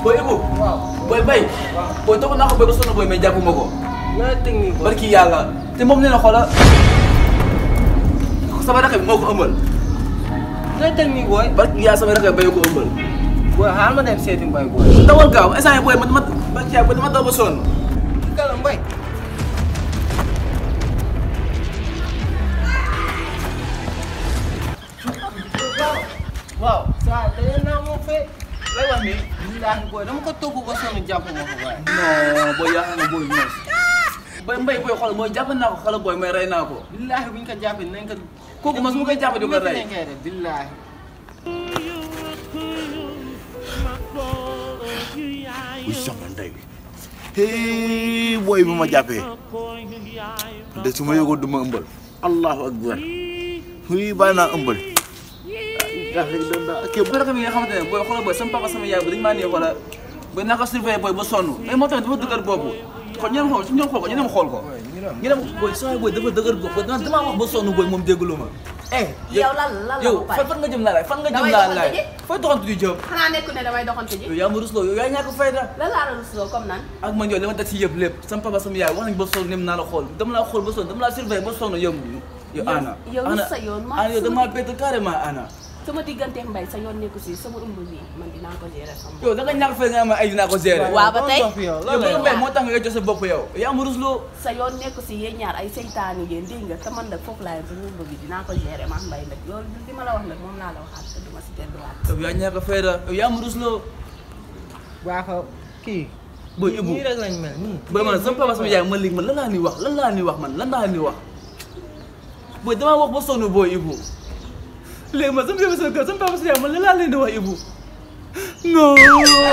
booy Ibou waaw booy bay booy toog naa ko booy ba sonn booy mais jàppuma ko nga technique booy barki yàlla te moom nee na xoola sama rakk bi moo ko ëmbal nga technique booy barki yàlla sama rakk bi bay ko ëmbal booy xaaral ma dem seeti mbay booy dawal gaaw instant yii booy man dama barki yàlla dama daw ba sonn kala mbay waaw saa te yéen naa moo fee lay wax nii billaahi booy dama ko togg ba sonn jàpp ma ko waaye non booy yaa xam ne booy ñoos booy mbay booy xool mooy jàpp naa ko xala booy may rey naa ko billaahi bu ñu ko jàppee nañ ko kooku mas mu koy jàpp di ko rey nañ koy def billaahi wuy sama ndey hee booy bu ma jàppee de su ma yëgoon du ma ëmbal allahu akbar huy bàyyi naa ëmbal kii bu rakk bi nga xamante ne booy xoolal booy sama papa sama yaay ba dañu maa nii xoolal booy naa ko surveiller booy ba sonn mais moo tamit dafa dëgër bopp kon ñeneen xool su ñoom xool ko ñeneen xool ko ñu dem booy saa booy dafa dëgër bopp dama damaa wax ba sonn booy moom déglu ma eh yow lan lan la yow ba fan pare fan nga jëm laa laay fan nga jëm Damay laa doxantu laay ji. fooy doxantu di jëm xanaa nekku ne damay doxantu ji yow yaa ma rusloo yow yaa ñàkk fayda lan laa la rusloo comme nan ak man yow li ma daj si yëpp lépp sama papa sama yaay wax nañ ba sonn nem naa la xool dama laa xool ba sonn dama laa surveiller ba sonn yow yow ana yow ana sa yoon maa ana yow sama- damaa bett carrément ana sama diggante mbay sa yoon nekku si sama ëmb bi man dinaa ko gérer sama yow da nga ñàkk fay nga am ay dinaa ko gérer Waaw, ba tey. yow yow lan la bëgg mbay moo tax nga jox sa bopp yow yaa ma rusloo sa yoon nekku si yéen ñaar ay seytaane ngeen dégg nga te man nag foofu laa yem sama ëmb bi dinaa ko gérer man mbay nag loolu li ma la wax nag moom laa la waxaat te duma si delluwaat yow yaa ñàkk fayda yow yaa ma rusloo baaxa kii booy Ibou nii rek lañ mel nii booy man sama papa sama yaay man léegi man lan laa ni wax lan laa ni wax man lan laa ni wax booy damaa wax ba sonn booy Ibou léegi man sama papa sama kër sama papa sama yaay man lan laa leen di wax Ibou non